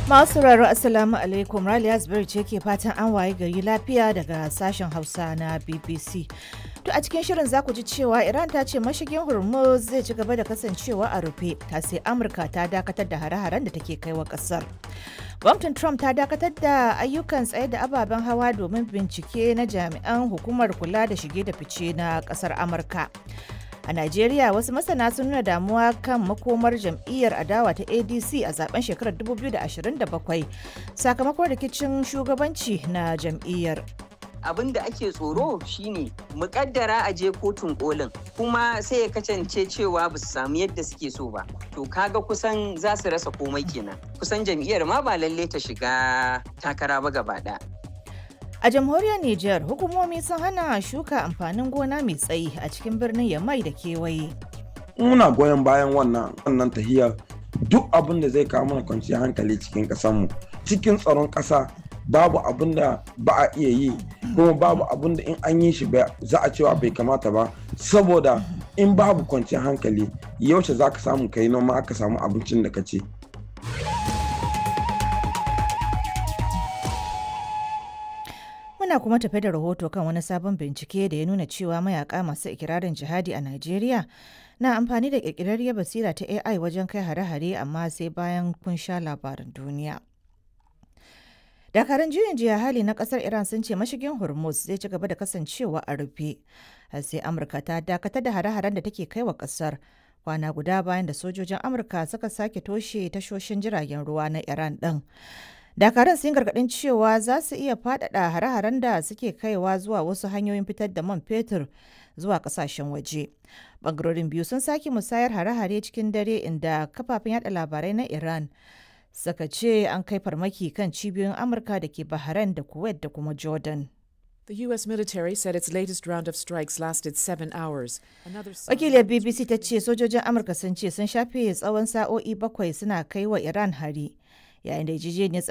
Masu sauraro Assalamu alaikum Raliya Asbir ce ke fatan an waye gari lafiya daga sashen Hausa na BBC. To a cikin shirin za ku ji cewa Iran ta ce mashigin Hormuz zai ci gaba da kasancewa a rufe ta sai Amurka ta dakatar da hare-haren da take kaiwa kasar. Gwamnatin Trump ta dakatar da ayyukan tsaye da ababen hawa domin bincike na jami'an hukumar kula da shige da fice na kasar Amurka. A Najeriya wasu masana sun nuna damuwa kan makomar jam'iyyar adawa ta ADC a zaben shekarar 2027 sakamakon rikicin shugabanci na jam'iyyar. abin da ake tsoro shine mukaddara a je kotun kolin kuma sai ya kasance cewa ba su samu yadda suke so ba to kaga kusan za su rasa komai kenan kusan jam'iyyar ma ba lalle ta shiga takara ba gaba ɗaya. A jamhuriyar Nijar, hukumomi sun hana shuka amfanin gona mai tsayi a cikin birnin Yamai da kewaye. Muna goyon bayan wannan wannan tahiyar duk abin da zai kawo mana kwanciyar hankali cikin ƙasarmu. Cikin tsaron ƙasa babu abin da ba a iya yi kuma babu abin da in an yi shi za a cewa bai kamata ba saboda in babu kwanciyar hankali yaushe za ka samu kai noma aka samu abincin da ka ce. Muna kuma tafe da rahoto kan wani sabon bincike da ya nuna cewa mayaka masu ikirarin jihadi a Najeriya na amfani da ƙirƙirarriyar basira ta AI wajen kai hare-hare amma sai bayan kun sha labaran duniya. Dakarun juyin jiya hali na kasar Iran sun ce mashigin Hormuz zai ci gaba da kasancewa a rufe. sai Amurka ta dakatar da hare-haren da take kai wa kasar kwana guda bayan da sojojin Amurka suka sake toshe tashoshin jiragen ruwa na Iran ɗin. Dakarun sun gargaɗin cewa za su iya faɗaɗa hare-haren da suke kaiwa zuwa wasu hanyoyin fitar da man fetur zuwa ƙasashen waje. Bangarorin biyu sun sake musayar hare-hare cikin dare inda kafafen yada labarai na Iran suka ce an kai farmaki kan cibiyoyin Amurka da ke Bahrain da Kuwait da kuma Jordan. The U.S. military said its latest round of strikes lasted seven hours. Wakiliyar BBC ta ce sojojin Amurka sun ce sun shafe tsawon sa'o'i bakwai suna kai wa Iran hari, yayin da yarjejeniyar